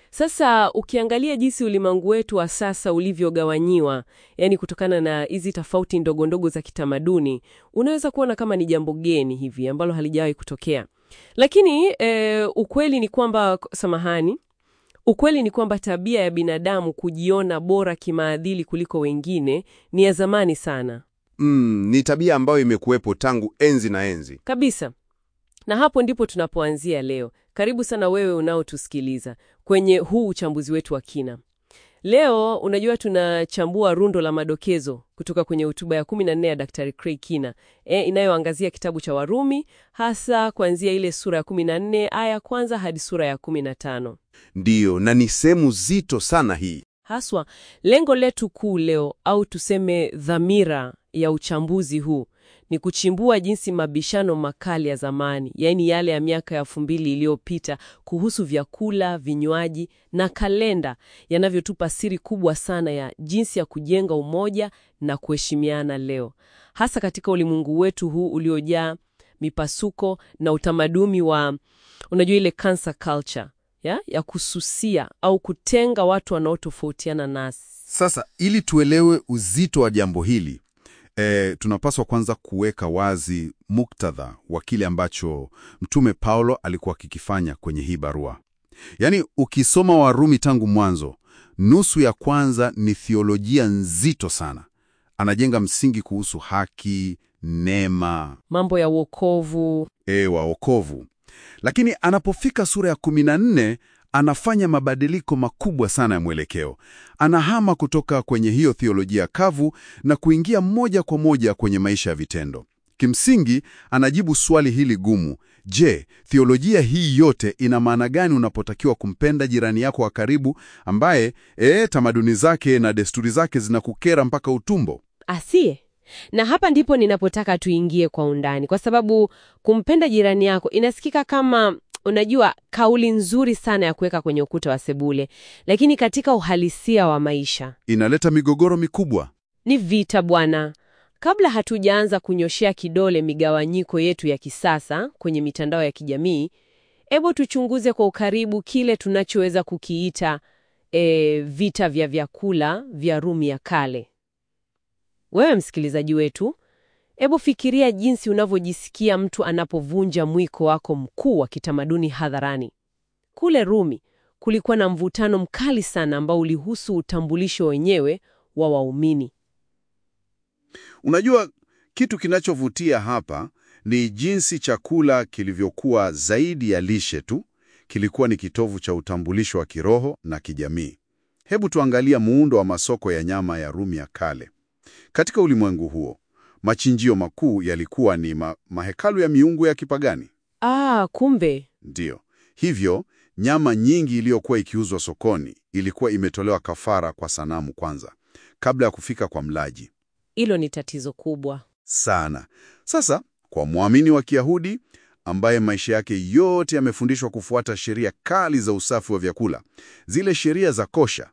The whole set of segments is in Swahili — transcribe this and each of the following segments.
Sasa ukiangalia jinsi ulimwengu wetu wa sasa ulivyogawanyiwa, yani kutokana na hizi tofauti ndogo ndogo za kitamaduni, unaweza kuona kama ni jambo geni hivi ambalo halijawahi kutokea. Lakini e, ukweli ni kwamba, samahani, ukweli ni kwamba tabia ya binadamu kujiona bora kimaadili kuliko wengine ni ya zamani sana Mm, ni tabia ambayo imekuwepo tangu enzi na enzi. kabisa. Na hapo ndipo tunapoanzia leo. Karibu sana wewe unaotusikiliza kwenye huu uchambuzi wetu wa kina. Leo unajua, tunachambua rundo la madokezo kutoka kwenye hotuba ya 14 ya Daktari Craig Kina e, inayoangazia kitabu cha Warumi, hasa kuanzia ile sura ya 14 aya ya kwanza hadi sura ya 15. Ndiyo, na ni sehemu zito sana hii. Haswa lengo letu kuu leo au tuseme dhamira ya uchambuzi huu ni kuchimbua jinsi mabishano makali ya zamani, yaani yale ya miaka ya elfu mbili iliyopita kuhusu vyakula, vinywaji na kalenda yanavyotupa siri kubwa sana ya jinsi ya kujenga umoja na kuheshimiana leo, hasa katika ulimwengu wetu huu uliojaa mipasuko na utamaduni wa unajua ile cancer culture ya, ya kususia au kutenga watu wanaotofautiana nasi. Sasa ili tuelewe uzito wa jambo hili e, tunapaswa kwanza kuweka wazi muktadha wa kile ambacho Mtume Paulo alikuwa akikifanya kwenye hii barua. Yaani, ukisoma Warumi tangu mwanzo, nusu ya kwanza ni thiolojia nzito sana. Anajenga msingi kuhusu haki, neema, Mambo ya wokovu e, wa wokovu. Lakini anapofika sura ya 14 anafanya mabadiliko makubwa sana ya mwelekeo. Anahama kutoka kwenye hiyo thiolojia kavu na kuingia moja kwa moja kwenye maisha ya vitendo. Kimsingi anajibu swali hili gumu: je, thiolojia hii yote ina maana gani unapotakiwa kumpenda jirani yako wa karibu ambaye ee, tamaduni zake na desturi zake zinakukera mpaka utumbo? asiye na hapa ndipo ninapotaka tuingie kwa undani, kwa sababu kumpenda jirani yako inasikika kama unajua, kauli nzuri sana ya kuweka kwenye ukuta wa sebule, lakini katika uhalisia wa maisha Inaleta migogoro mikubwa. ni vita bwana. Kabla hatujaanza kunyoshea kidole migawanyiko yetu ya kisasa kwenye mitandao ya kijamii, hebu tuchunguze kwa ukaribu kile tunachoweza kukiita e, vita vya vyakula vya Rumi ya kale. Wewe msikilizaji wetu, hebu fikiria jinsi unavyojisikia mtu anapovunja mwiko wako mkuu wa kitamaduni hadharani. Kule Rumi kulikuwa na mvutano mkali sana ambao ulihusu utambulisho wenyewe wa waumini. Unajua, kitu kinachovutia hapa ni jinsi chakula kilivyokuwa zaidi ya lishe tu, kilikuwa ni kitovu cha utambulisho wa kiroho na kijamii. Hebu tuangalia muundo wa masoko ya nyama ya Rumi ya kale. Katika ulimwengu huo, machinjio makuu yalikuwa ni ma mahekalu ya miungu ya kipagani. Ah, kumbe Ndiyo. Hivyo, nyama nyingi iliyokuwa ikiuzwa sokoni ilikuwa imetolewa kafara kwa sanamu kwanza, kabla ya kufika kwa mlaji. hilo ni tatizo kubwa. sana. Sasa kwa mwamini wa Kiyahudi ambaye maisha yake yote yamefundishwa kufuata sheria kali za usafi wa vyakula, zile sheria za kosha,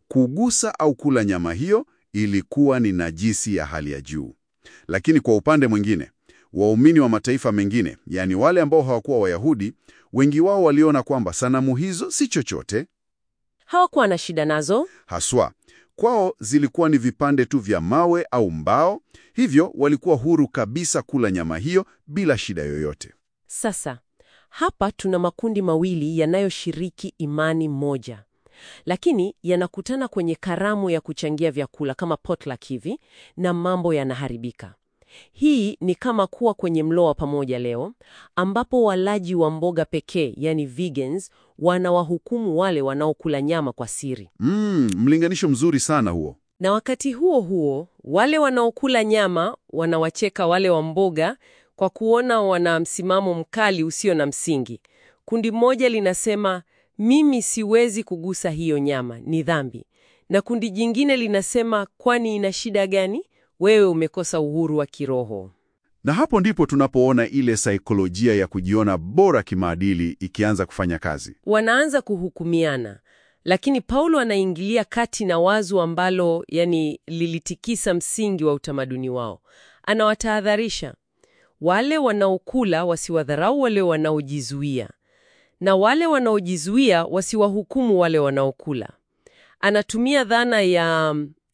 kugusa au kula nyama hiyo ilikuwa ni najisi ya hali ya juu. Lakini kwa upande mwingine, waumini wa mataifa mengine, yaani wale ambao hawakuwa Wayahudi, wengi wao waliona kwamba sanamu hizo si chochote Hawakuwa na shida nazo. haswa kwao zilikuwa ni vipande tu vya mawe au mbao, hivyo walikuwa huru kabisa kula nyama hiyo bila shida yoyote. Sasa hapa tuna makundi mawili yanayoshiriki imani moja, lakini yanakutana kwenye karamu ya kuchangia vyakula kama potluck hivi, na mambo yanaharibika. Hii ni kama kuwa kwenye mlo wa pamoja leo, ambapo walaji wa mboga pekee, yani vegans, wanawahukumu wale wanaokula nyama kwa siri, Mm, mlinganisho mzuri sana huo. na wakati huo huo wale wanaokula nyama wanawacheka wale wa mboga kwa kuona wana msimamo mkali usio na msingi. Kundi moja linasema mimi siwezi kugusa hiyo nyama, ni dhambi, na kundi jingine linasema kwani ina shida gani? Wewe umekosa uhuru wa kiroho. Na hapo ndipo tunapoona ile saikolojia ya kujiona bora kimaadili ikianza kufanya kazi. Wanaanza kuhukumiana, lakini Paulo anaingilia kati na wazo ambalo yani lilitikisa msingi wa utamaduni wao. Anawatahadharisha wale wanaokula wasiwadharau wale wanaojizuia, na wale wanaojizuia wasiwahukumu wale wanaokula. Anatumia dhana ya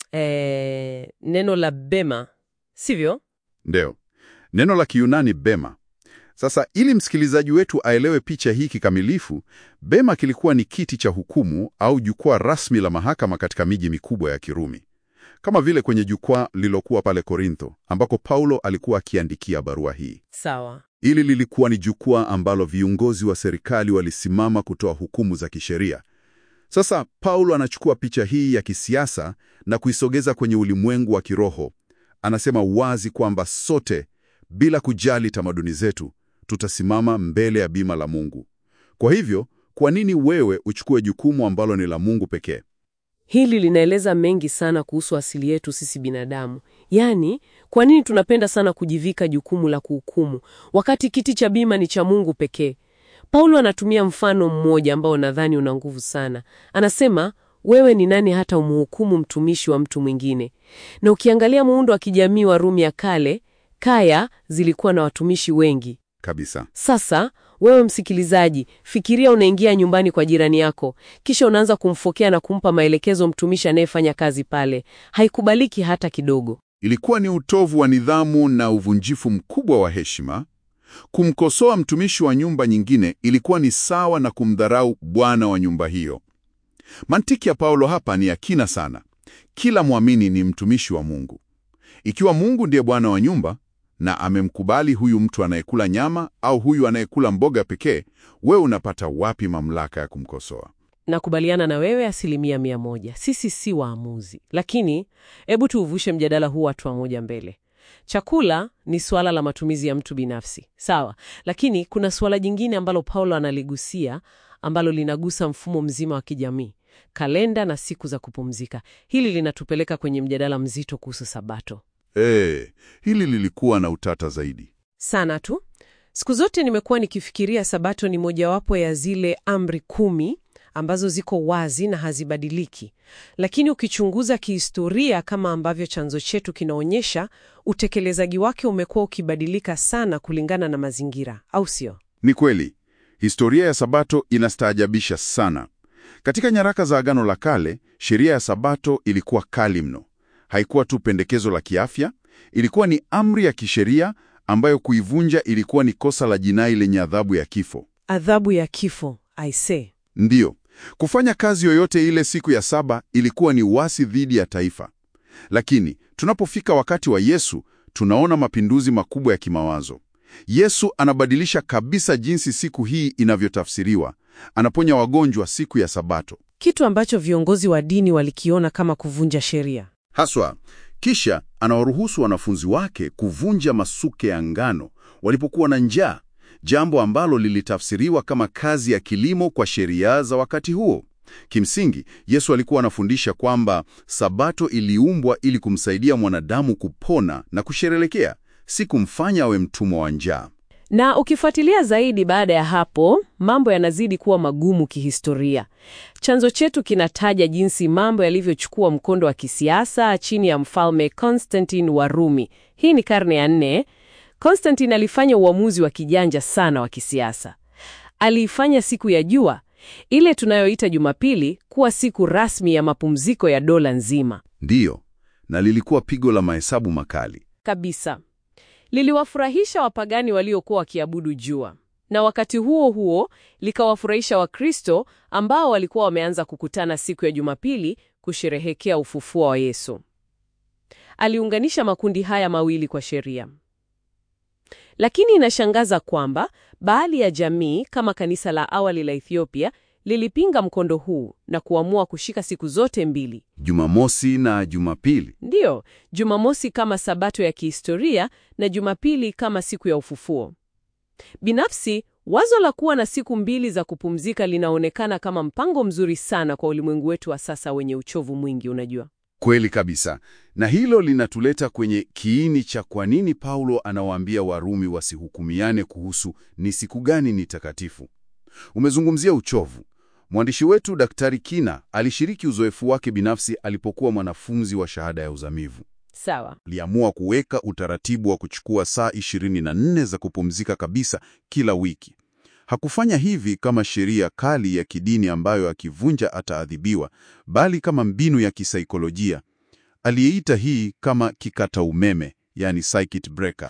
eh, neno la bema, sivyo? Ndio, neno la Kiyunani bema. Sasa ili msikilizaji wetu aelewe picha hii kikamilifu, bema kilikuwa ni kiti cha hukumu au jukwaa rasmi la mahakama katika miji mikubwa ya Kirumi, kama vile kwenye jukwaa lililokuwa pale Korintho ambako Paulo alikuwa akiandikia barua hii. Sawa. Hili lilikuwa ni jukwaa ambalo viongozi wa serikali walisimama kutoa hukumu za kisheria. Sasa Paulo anachukua picha hii ya kisiasa na kuisogeza kwenye ulimwengu wa kiroho. Anasema wazi kwamba sote, bila kujali tamaduni zetu, tutasimama mbele ya bima la Mungu. Kwa hivyo, kwa nini wewe uchukue jukumu ambalo ni la Mungu pekee? Hili linaeleza mengi sana kuhusu asili yetu sisi binadamu. Yaani, kwa nini tunapenda sana kujivika jukumu la kuhukumu wakati kiti cha bima ni cha Mungu pekee? Paulo anatumia mfano mmoja ambao nadhani una nguvu sana. Anasema, wewe ni nani hata umhukumu mtumishi wa mtu mwingine? Na ukiangalia muundo wa kijamii wa Rumi ya kale, kaya zilikuwa na watumishi wengi. Kabisa. Sasa wewe msikilizaji, fikiria unaingia nyumbani kwa jirani yako, kisha unaanza kumfokea na kumpa maelekezo mtumishi anayefanya kazi pale. Haikubaliki hata kidogo. Ilikuwa ni utovu wa nidhamu na uvunjifu mkubwa wa heshima. Kumkosoa mtumishi wa nyumba nyingine ilikuwa ni sawa na kumdharau bwana wa nyumba hiyo. Mantiki ya Paulo hapa ni ya kina sana. Kila mwamini ni mtumishi wa Mungu. Ikiwa Mungu ndiye bwana wa nyumba na amemkubali huyu mtu anayekula nyama au huyu anayekula mboga pekee, wewe unapata wapi mamlaka ya kumkosoa? Nakubaliana na wewe asilimia mia moja. Sisi si waamuzi, lakini hebu tuuvushe mjadala huu hatua moja mbele. Chakula ni suala la matumizi ya mtu binafsi, sawa, lakini kuna suala jingine ambalo Paulo analigusia ambalo linagusa mfumo mzima wa kijamii, kalenda na siku za kupumzika. Hili linatupeleka kwenye mjadala mzito kuhusu Sabato. Eh, hili lilikuwa na utata zaidi. Sana tu. Siku zote nimekuwa nikifikiria Sabato ni mojawapo ya zile amri kumi ambazo ziko wazi na hazibadiliki, lakini ukichunguza kihistoria, kama ambavyo chanzo chetu kinaonyesha, utekelezaji wake umekuwa ukibadilika sana kulingana na mazingira, au sio? Ni kweli, historia ya Sabato inastaajabisha sana. Katika nyaraka za Agano la Kale, sheria ya Sabato ilikuwa kali mno. Haikuwa tu pendekezo la kiafya, ilikuwa ni amri ya kisheria ambayo kuivunja ilikuwa ni kosa la jinai lenye adhabu ya kifo. Adhabu ya kifo, I say. Ndiyo, kufanya kazi yoyote ile siku ya saba ilikuwa ni uasi dhidi ya taifa. Lakini tunapofika wakati wa Yesu, tunaona mapinduzi makubwa ya kimawazo. Yesu anabadilisha kabisa jinsi siku hii inavyotafsiriwa. Anaponya wagonjwa siku ya Sabato Kitu ambacho viongozi wa dini walikiona kama kuvunja sheria. haswa. Kisha anawaruhusu wanafunzi wake kuvunja masuke ya ngano walipokuwa na njaa, jambo ambalo lilitafsiriwa kama kazi ya kilimo kwa sheria za wakati huo. Kimsingi, Yesu alikuwa anafundisha kwamba Sabato iliumbwa ili kumsaidia mwanadamu kupona na kusherehekea, si kumfanya awe mtumwa wa njaa. Na ukifuatilia zaidi baada ya hapo, mambo yanazidi kuwa magumu kihistoria. Chanzo chetu kinataja jinsi mambo yalivyochukua mkondo wa kisiasa chini ya mfalme Constantine wa Rumi. Hii ni karne ya nne. Constantine alifanya uamuzi wa kijanja sana wa kisiasa. Aliifanya siku ya jua ile tunayoita Jumapili kuwa siku rasmi ya mapumziko ya dola nzima Ndiyo, na lilikuwa pigo la mahesabu makali. kabisa. Liliwafurahisha wapagani waliokuwa wakiabudu jua, na wakati huo huo likawafurahisha Wakristo ambao walikuwa wameanza kukutana siku ya Jumapili kusherehekea ufufuo wa Yesu. Aliunganisha makundi haya mawili kwa sheria. Lakini inashangaza kwamba baadhi ya jamii kama kanisa la awali la Ethiopia lilipinga mkondo huu na kuamua kushika siku zote mbili. Jumamosi na Jumapili. Ndiyo, Jumamosi kama sabato ya kihistoria na Jumapili kama siku ya ufufuo. Binafsi, wazo la kuwa na siku mbili za kupumzika linaonekana kama mpango mzuri sana kwa ulimwengu wetu wa sasa wenye uchovu mwingi, unajua. Kweli kabisa. Na hilo linatuleta kwenye kiini cha kwa nini Paulo anawaambia Warumi wasihukumiane kuhusu ni siku gani ni takatifu. Umezungumzia uchovu. Mwandishi wetu Daktari Kina alishiriki uzoefu wake binafsi alipokuwa mwanafunzi wa shahada ya uzamivu. Sawa. Aliamua kuweka utaratibu wa kuchukua saa 24 za kupumzika kabisa kila wiki. Hakufanya hivi kama sheria kali ya kidini ambayo akivunja ataadhibiwa, bali kama mbinu ya kisaikolojia. Aliyeita hii kama kikata umeme, yani circuit breaker.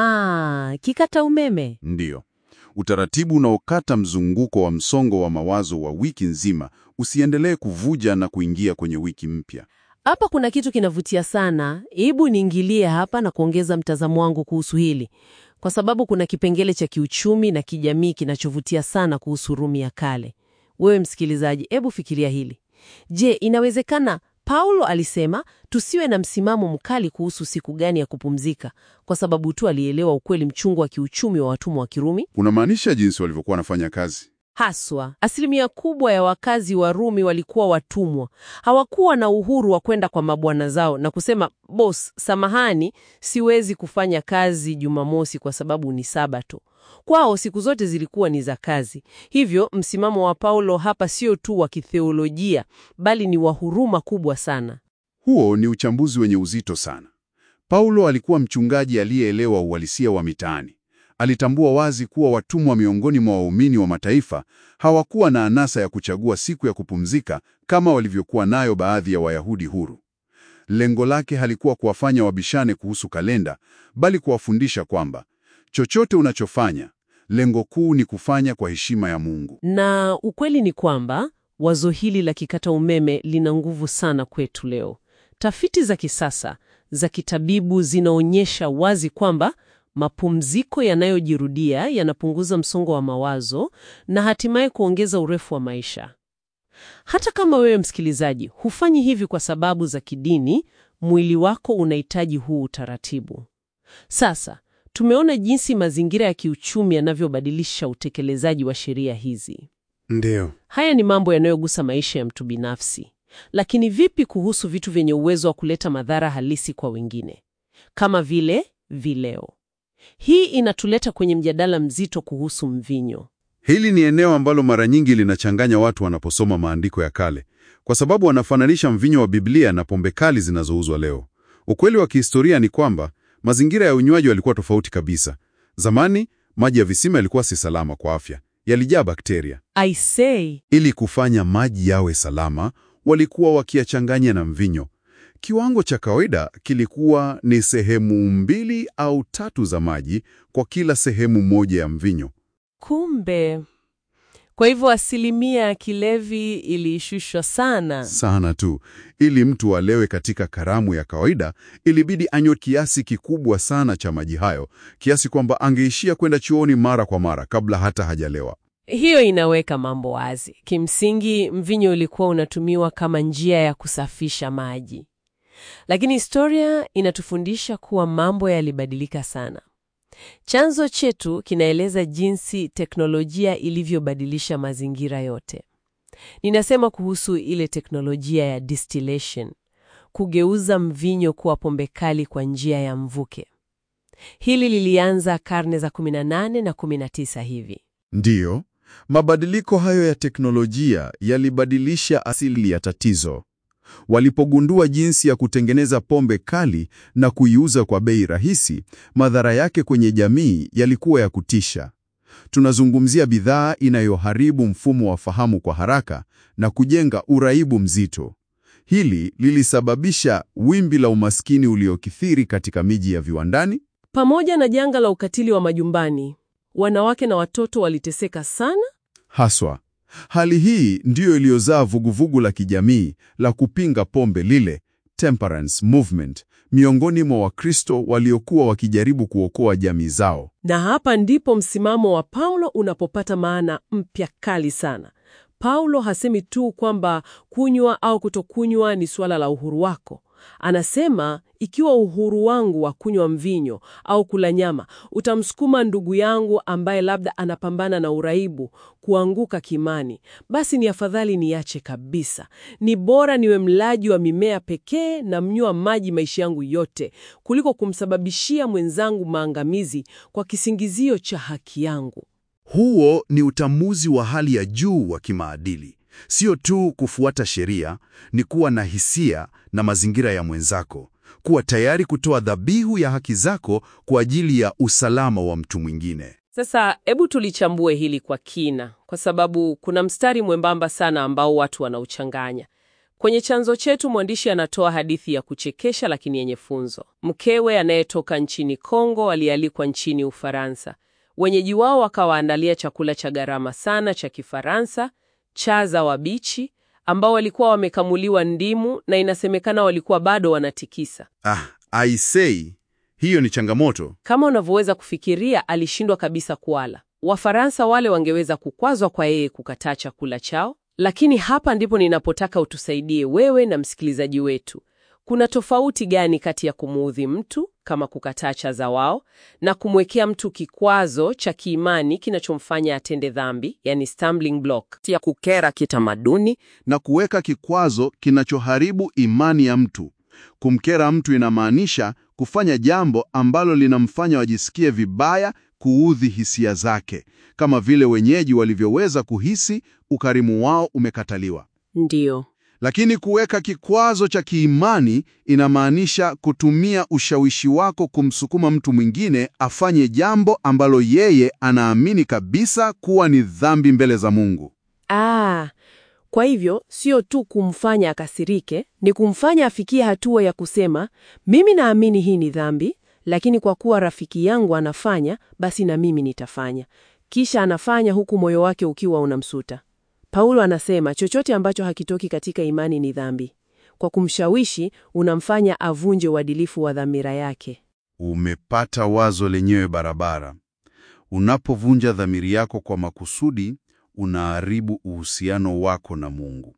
Ah, kikata umeme. Ndiyo, utaratibu unaokata mzunguko wa msongo wa mawazo wa wiki nzima usiendelee kuvuja na kuingia kwenye wiki mpya. Hapa kuna kitu kinavutia sana. Hebu niingilie hapa na kuongeza mtazamo wangu kuhusu hili, kwa sababu kuna kipengele cha kiuchumi na kijamii kinachovutia sana kuhusu Rumi ya kale. Wewe msikilizaji, hebu fikiria hili. Je, inawezekana Paulo alisema tusiwe na msimamo mkali kuhusu siku gani ya kupumzika kwa sababu tu alielewa ukweli mchungu wa kiuchumi wa watumwa wa Kirumi? Unamaanisha jinsi walivyokuwa wanafanya kazi? Haswa, asilimia kubwa ya wakazi wa Rumi walikuwa watumwa. Hawakuwa na uhuru wa kwenda kwa mabwana zao na kusema, boss, samahani, siwezi kufanya kazi Jumamosi kwa sababu ni Sabato. Kwao siku zote zilikuwa ni za kazi. Hivyo msimamo wa Paulo hapa sio tu wa kitheolojia, bali ni wa huruma kubwa sana. Huo ni uchambuzi wenye uzito sana. Paulo alikuwa mchungaji aliyeelewa uhalisia wa mitaani. Alitambua wazi kuwa watumwa miongoni mwa waumini wa mataifa hawakuwa na anasa ya kuchagua siku ya kupumzika kama walivyokuwa nayo baadhi ya Wayahudi huru. Lengo lake halikuwa kuwafanya wabishane kuhusu kalenda, bali kuwafundisha kwamba chochote unachofanya, lengo kuu ni kufanya kwa heshima ya Mungu. Na ukweli ni kwamba wazo hili la kikata umeme lina nguvu sana kwetu leo. Tafiti za kisasa za kitabibu zinaonyesha wazi kwamba mapumziko yanayojirudia yanapunguza msongo wa mawazo na hatimaye kuongeza urefu wa maisha. Hata kama wewe msikilizaji hufanyi hivi kwa sababu za kidini, mwili wako unahitaji huu utaratibu. Sasa tumeona jinsi mazingira ya kiuchumi yanavyobadilisha utekelezaji wa sheria hizi. Ndiyo. Haya ni mambo yanayogusa maisha ya mtu binafsi, lakini vipi kuhusu vitu vyenye uwezo wa kuleta madhara halisi kwa wengine, kama vile vileo? Hii inatuleta kwenye mjadala mzito kuhusu mvinyo. Hili ni eneo ambalo mara nyingi linachanganya watu wanaposoma maandiko ya kale, kwa sababu wanafananisha mvinyo wa Biblia na pombe kali zinazouzwa leo. Ukweli wa kihistoria ni kwamba mazingira ya unywaji yalikuwa tofauti kabisa. Zamani maji ya visima yalikuwa si salama kwa afya, yalijaa bakteria. I say, Ili kufanya maji yawe salama, walikuwa wakiyachanganya na mvinyo. Kiwango cha kawaida kilikuwa ni sehemu mbili au tatu za maji kwa kila sehemu moja ya mvinyo. kumbe. Kwa hivyo asilimia ya kilevi ilishushwa sana. Sana tu. Ili mtu alewe katika karamu ya kawaida, ilibidi anywe kiasi kikubwa sana cha maji hayo, kiasi kwamba angeishia kwenda chuoni mara kwa mara kabla hata hajalewa. Hiyo inaweka mambo wazi. Kimsingi, mvinyo ulikuwa unatumiwa kama njia ya kusafisha maji, lakini historia inatufundisha kuwa mambo yalibadilika sana. Chanzo chetu kinaeleza jinsi teknolojia ilivyobadilisha mazingira yote. Ninasema kuhusu ile teknolojia ya distillation, kugeuza mvinyo kuwa pombe kali kwa njia ya mvuke. Hili lilianza karne za 18 na 19 hivi. Ndiyo, mabadiliko hayo ya teknolojia yalibadilisha asili ya tatizo. Walipogundua jinsi ya kutengeneza pombe kali na kuiuza kwa bei rahisi, madhara yake kwenye jamii yalikuwa ya kutisha. Tunazungumzia bidhaa inayoharibu mfumo wa fahamu kwa haraka na kujenga uraibu mzito. Hili lilisababisha wimbi la umaskini uliokithiri katika miji ya viwandani Pamoja na janga la ukatili wa majumbani, wanawake na watoto waliteseka sana. Haswa, hali hii ndiyo iliyozaa vuguvugu la kijamii la kupinga pombe lile, temperance movement, miongoni mwa Wakristo waliokuwa wakijaribu kuokoa jamii zao. Na hapa ndipo msimamo wa Paulo unapopata maana mpya kali sana. Paulo hasemi tu kwamba kunywa au kutokunywa ni suala la uhuru wako. Anasema ikiwa uhuru wangu wa kunywa mvinyo au kula nyama utamsukuma ndugu yangu ambaye labda anapambana na uraibu kuanguka kimani, basi ni afadhali niache kabisa. Ni bora niwe mlaji wa mimea pekee na mnywa maji maisha yangu yote kuliko kumsababishia mwenzangu maangamizi kwa kisingizio cha haki yangu. Huo ni utamuzi wa hali ya juu wa kimaadili. Sio tu kufuata sheria, ni kuwa na hisia na mazingira ya mwenzako, kuwa tayari kutoa dhabihu ya haki zako kwa ajili ya usalama wa mtu mwingine. Sasa hebu tulichambue hili kwa kina, kwa sababu kuna mstari mwembamba sana ambao watu wanauchanganya. Kwenye chanzo chetu mwandishi anatoa hadithi ya kuchekesha lakini yenye funzo. Mkewe anayetoka nchini Kongo alialikwa nchini Ufaransa. Wenyeji wao wakawaandalia chakula cha gharama sana cha Kifaransa, chaza wabichi ambao walikuwa wamekamuliwa ndimu na inasemekana walikuwa bado wanatikisa. Ah, I say, hiyo ni changamoto. Kama unavyoweza kufikiria, alishindwa kabisa kuala. Wafaransa wale wangeweza kukwazwa kwa yeye kukataa chakula chao, lakini hapa ndipo ninapotaka utusaidie wewe na msikilizaji wetu. Kuna tofauti gani kati ya kumuudhi mtu kama kukataa chaza wao na kumwekea mtu kikwazo cha kiimani kinachomfanya atende dhambi, yani stumbling block ya kukera kitamaduni? Na kuweka kikwazo kinachoharibu imani ya mtu. Kumkera mtu inamaanisha kufanya jambo ambalo linamfanya wajisikie vibaya, kuudhi hisia zake, kama vile wenyeji walivyoweza kuhisi ukarimu wao umekataliwa. Ndiyo. Lakini kuweka kikwazo cha kiimani inamaanisha kutumia ushawishi wako kumsukuma mtu mwingine afanye jambo ambalo yeye anaamini kabisa kuwa ni dhambi mbele za Mungu. Ah, kwa hivyo sio tu kumfanya akasirike, ni kumfanya afikie hatua ya kusema mimi naamini hii ni dhambi, lakini kwa kuwa rafiki yangu anafanya, basi na mimi nitafanya. Kisha anafanya huku moyo wake ukiwa unamsuta. Paulo anasema chochote ambacho hakitoki katika imani ni dhambi. Kwa kumshawishi, unamfanya avunje uadilifu wa dhamira yake. Umepata wazo lenyewe barabara. Unapovunja dhamiri yako kwa makusudi, unaharibu uhusiano wako na Mungu.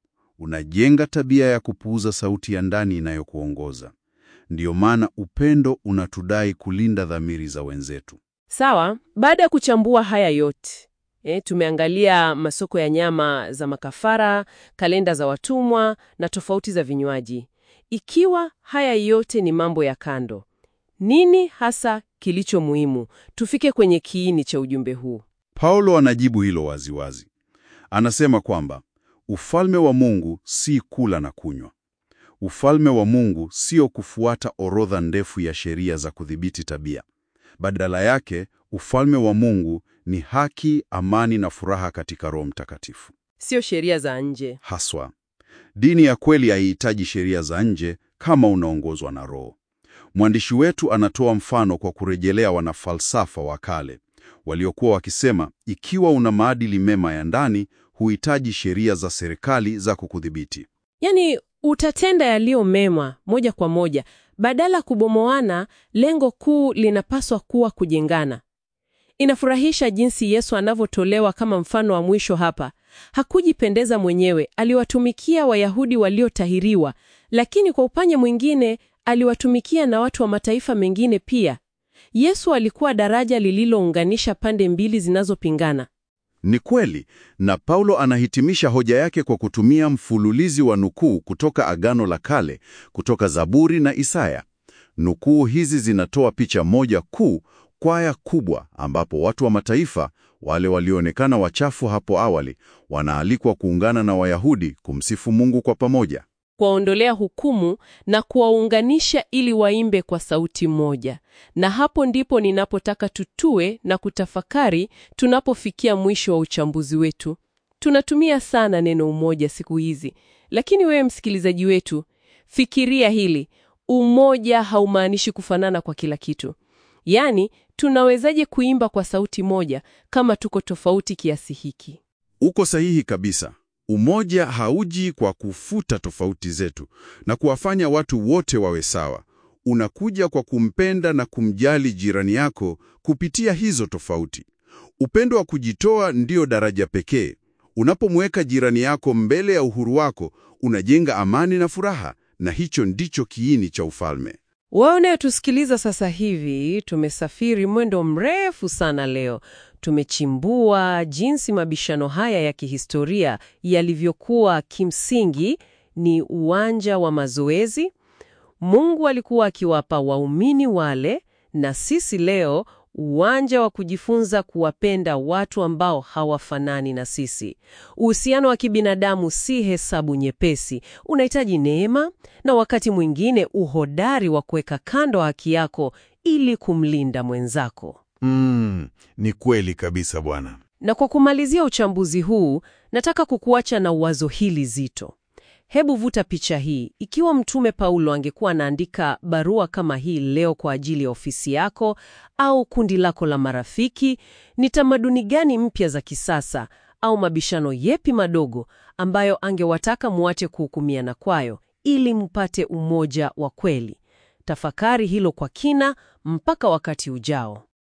Unajenga tabia ya kupuuza sauti ya ndani inayokuongoza. Ndiyo maana upendo unatudai kulinda dhamiri za wenzetu. Sawa, baada ya kuchambua haya yote e, tumeangalia masoko ya nyama za makafara, kalenda za watumwa na tofauti za vinywaji. Ikiwa haya yote ni mambo ya kando, nini hasa kilicho muhimu? Tufike kwenye kiini cha ujumbe huu. Paulo anajibu hilo waziwazi. Anasema kwamba ufalme wa Mungu si kula na kunywa. Ufalme wa Mungu sio kufuata orodha ndefu ya sheria za kudhibiti tabia. Badala yake, ufalme wa Mungu ni haki, amani na furaha katika Roho Mtakatifu. Sio sheria za nje. Haswa, dini ya kweli haihitaji sheria za nje kama unaongozwa na Roho. Mwandishi wetu anatoa mfano kwa kurejelea wanafalsafa wa kale waliokuwa wakisema, ikiwa una maadili mema ya ndani, huhitaji sheria za serikali za kukudhibiti. Yaani utatenda yaliyo mema moja kwa moja badala kubomoana. Lengo kuu linapaswa kuwa kujengana. Inafurahisha jinsi Yesu anavyotolewa kama mfano wa mwisho hapa. Hakujipendeza mwenyewe, aliwatumikia Wayahudi waliotahiriwa, lakini kwa upande mwingine aliwatumikia na watu wa mataifa mengine pia. Yesu alikuwa daraja lililounganisha pande mbili zinazopingana. Ni kweli, na Paulo anahitimisha hoja yake kwa kutumia mfululizi wa nukuu kutoka Agano la Kale, kutoka Zaburi na Isaya. Nukuu hizi zinatoa picha moja kuu, kwaya kubwa, ambapo watu wa mataifa, wale walioonekana wachafu hapo awali, wanaalikwa kuungana na Wayahudi kumsifu Mungu kwa pamoja. kuwaondolea hukumu na kuwaunganisha ili waimbe kwa sauti moja. Na hapo ndipo ninapotaka tutue na kutafakari tunapofikia mwisho wa uchambuzi wetu. Tunatumia sana neno umoja siku hizi, lakini wewe msikilizaji wetu, fikiria hili. Umoja haumaanishi kufanana kwa kila kitu. Yaani, tunawezaje kuimba kwa sauti moja kama tuko tofauti kiasi hiki? Uko sahihi kabisa. Umoja hauji kwa kufuta tofauti zetu na kuwafanya watu wote wawe sawa. Unakuja kwa kumpenda na kumjali jirani yako kupitia hizo tofauti. Upendo wa kujitoa ndio daraja pekee. Unapomweka jirani yako mbele ya uhuru wako, unajenga amani na furaha, na hicho ndicho kiini cha ufalme. Wewe unayetusikiliza sasa hivi, tumesafiri mwendo mrefu sana leo. Tumechimbua jinsi mabishano haya ya kihistoria yalivyokuwa kimsingi ni uwanja wa mazoezi. Mungu alikuwa akiwapa waumini wale, na sisi leo uwanja wa kujifunza kuwapenda watu ambao hawafanani na sisi. Uhusiano wa kibinadamu si hesabu nyepesi, unahitaji neema na wakati mwingine uhodari wa kuweka kando haki yako ili kumlinda mwenzako. Mm, ni kweli kabisa bwana. Na kwa kumalizia uchambuzi huu, nataka kukuacha na wazo hili zito. Hebu vuta picha hii. Ikiwa Mtume Paulo angekuwa anaandika barua kama hii leo kwa ajili ya ofisi yako au kundi lako la marafiki, ni tamaduni gani mpya za kisasa au mabishano yepi madogo ambayo angewataka muache kuhukumiana kwayo ili mpate umoja wa kweli? Tafakari hilo kwa kina mpaka wakati ujao.